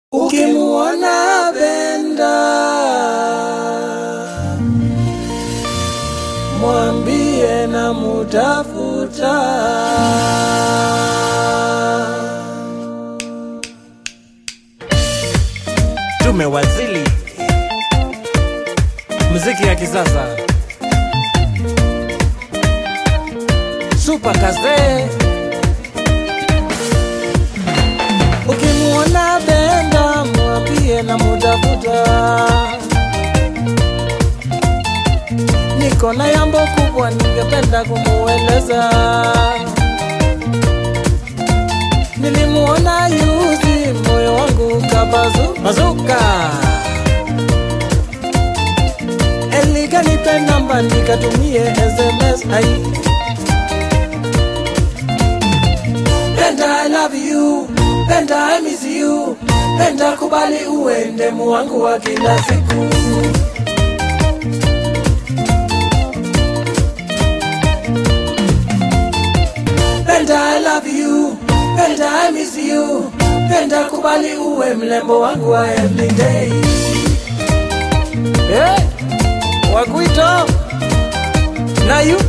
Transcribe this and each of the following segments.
Ukimuona Benda mwambie na mutafuta. Tumewazili muziki ya kisasa super kaze. Ukimuona Benda mwambie na mutafuta. Niko na jambo kubwa ningependa kumueleza. Nilimuona yuzi, moyo wangu kabazuka. Elikanipe namba nikatumie SMS ai Penda I love you, Penda I miss you, Penda kubali uende wangu wa kila siku. Penda I love you, Penda I miss you, Penda kubali uwe mlembo wangu wa everyday. Eh, wakuito na you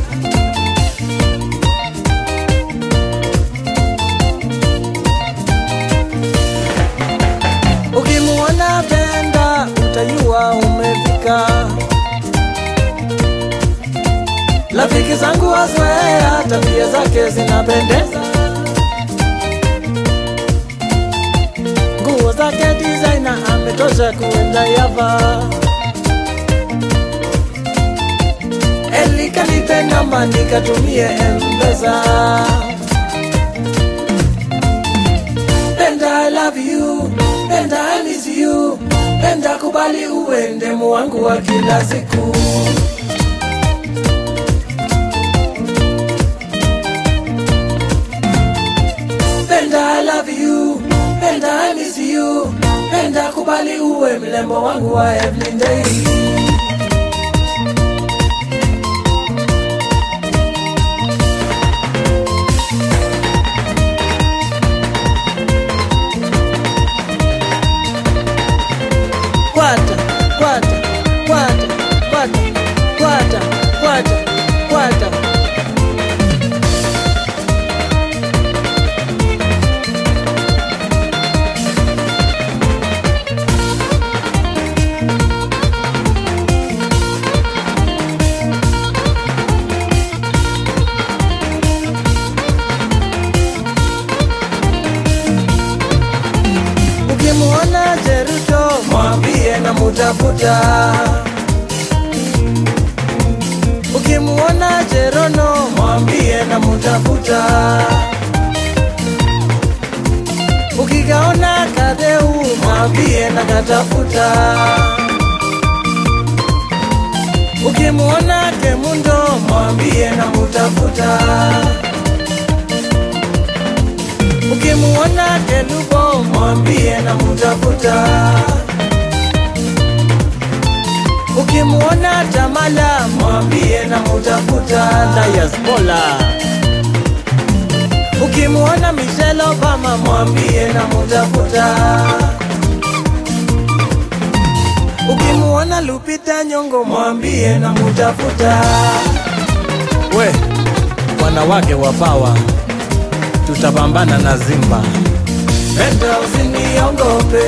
Ukimuona Penda utajua umefika. Rafiki zangu wazoea tabia zake zinapendeza, nguo zake designer ametosha kuenda Yava. Elikanipe namba nikatumie M-Pesa. Penda I love you, Penda I miss you, Penda kubali uende wangu wa kila siku. Penda I love you, Penda I miss you, Penda kubali uwe mlembo wangu wa everyday. Kwata, kwata, kwata, kwata, kwata, kwata, kwata. Ukimuona Jeruto mwambie na mutafuta. Ukimuona Jerono mwambie na mutafuta. Ukikaona Kadeu mwambie na katafuta. Ukimuona Kemundo mwambie na mutafuta. Ukimuona Kelubo mwambie na mutafuta. Ukimuona Tamala mwambie na mutafuta. Diaspola. Ukimuona Michelle Obama mwambie na mutafuta. Ukimuona Lupita Nyong'o mwambie na mutafuta. We, wanawake wa pawa tutapambana na Zimba. Penda usiniongope,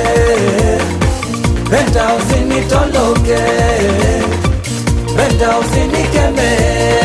penda usinitoloke, penda usinikeme,